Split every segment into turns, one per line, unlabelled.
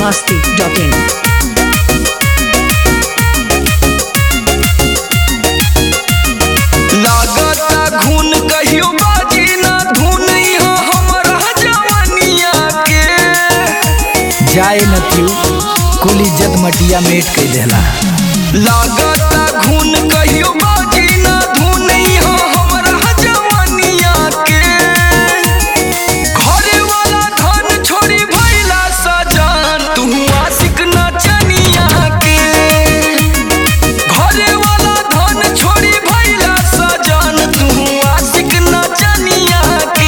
masti.in.
लागता घुन कहियो बाजी ना धुन इहाँ हमरा जवानिया के
जाए नथियू कुल इज्जत मटिया मेट कई देला
लागता घुन कहियो बाजी ना धुन इहाँ हमरा जवानिया के घरे वाला धन छोड़ी भइला सजान तू आशिक ना चनिया के घरे वाला धन छोड़ी भइला सजान तू आशिक ना चनिया के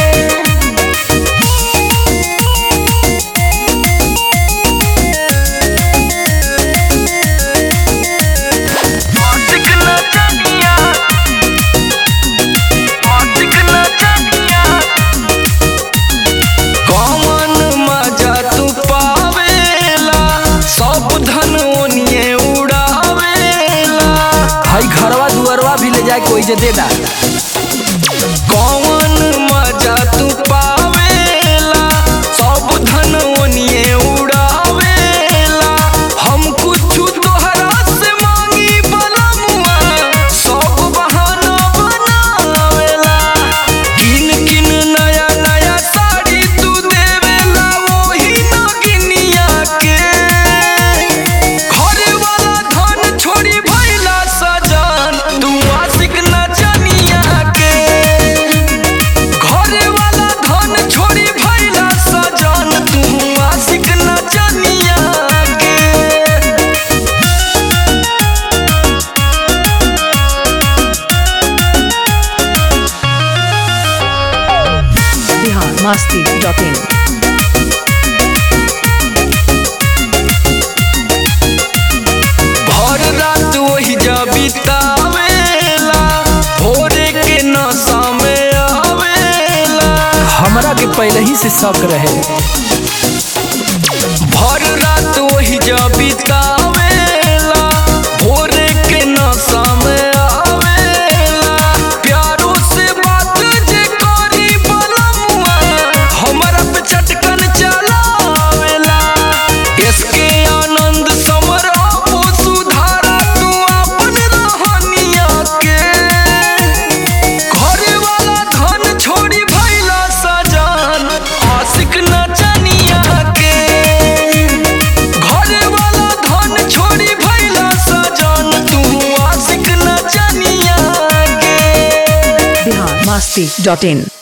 आशिक ना चनिया आशिक ना चनिया कौन मजा तू पावेला सब धन ओनिए उड़ावेला
हई घरवा दुअरवा भी ले जाए कोई जे दे दा
कौन मजा तू पावेला सब धन ओनिए उड़ावेला हम कुछ तोहरा से मांगी बलमुआ सब बहाना बनावेला किन किन नया नया साड़ी तू देवेला वही नगिनिया के घरे वाला धन छोड़ी भइला सजान तू आशिक ना जनिया के घरे वाला धन छोड़ी भइला सजान तू आशिक ना जनिया के
Bihar masti.in.
भर रात वही जा बितावेला भोरे के नशा में आवेला
हमरा के पहले ही से शक रहे
भर रात वही जा बितावेला भोरे के नशा में आवेला प्यारो से बात जे करी बलमुआ हमरा पे चटकन चलावेला इसके आनंद समर आपो सुधारा तू अपन रहनिया के घरे वाला धन छोड़ी भइला सजान आशिक न जनिया के घरे वाला धन छोड़ी भइला सजान तू आशिक न जनिया के
Bihar masti.in.